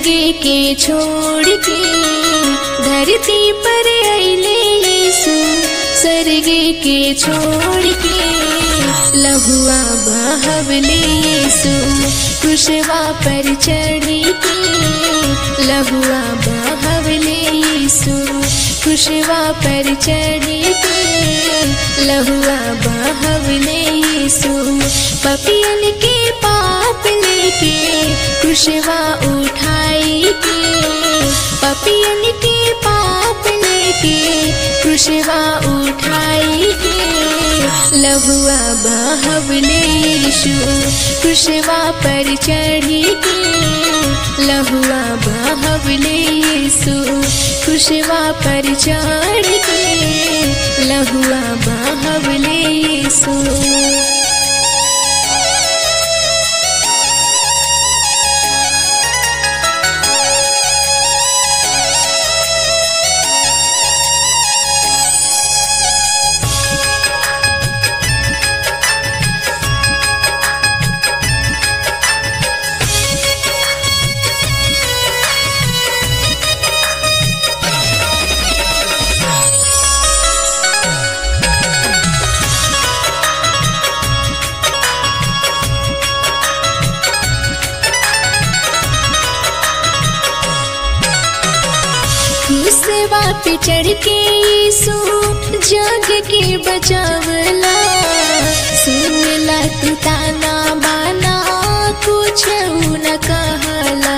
के छोड़ के धरती पर अले यीशु स्वर्ग के छोड़ के लहुआ बहवले यीशु कुशवा पर चढ़ के लहुआ बहवले यीशु कुशवा पर चढ़ के लहुआ बहवले यीशु पपियन के पाप लेके कुशवा उठाई के पपियन के पाप लेके कुशवा उठाई के लहुआ बहवले यीशु कुशवा पर चढ़ी के लहुआ बहवले यीशु कुशवा पर चढ़ के लहुआ बहवले यीशु सेवा पे चढ़ के यीशु जग के बचावला सुनला तू ताना बाना कुछ न कहला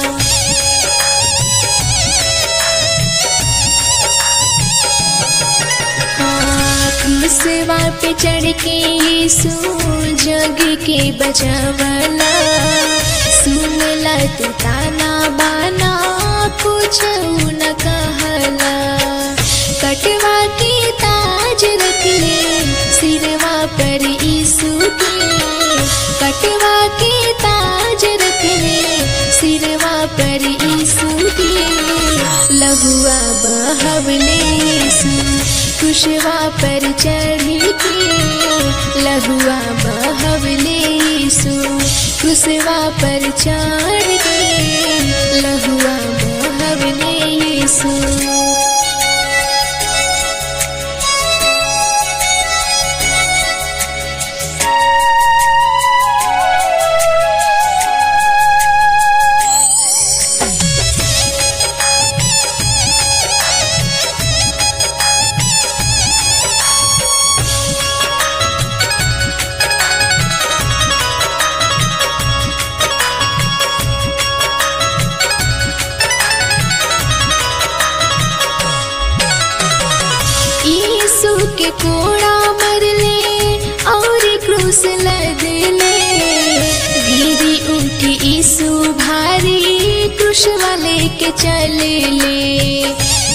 हाँ, सेवा पे चढ़ के यीशु जग के बचावला सुनला तू ताना बाना कुछ न कहला कटवा के ताज रख ले सिरवा पर यीशु के कटवा के ताज रख ले सिरवा पर यीशु के लहुआ बहवले यीशु कुशवा पर चढ़ के लहुआ बहवले यीशु कुशवा पर चढ़ के लहुआ बहवले यीशु यीशु के कोड़ा मरले और क्रूस लदले गिरी उठी यीशु भारी क्रूस वाले के चले ले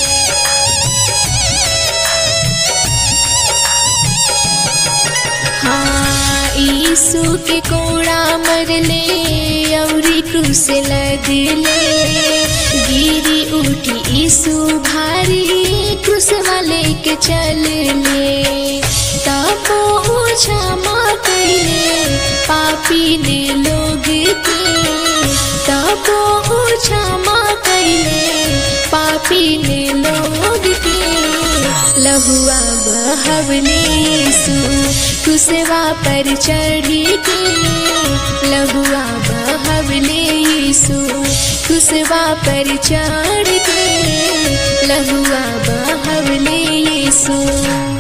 हाँ यीशु के कोड़ा मरले और क्रूस लदले गिरी उठी यीशु भारी क्रूस वाले के चलले तबो क्षमा कैले पापी ने लोग के तबो क्षमा कैले पापी ने लोग के लहुआ बहवले यीशु कुसवा पर चढ़ी के लहुआ बहवले यीशु कुसवा पर चढ़ के लहुआ बहवले यीशु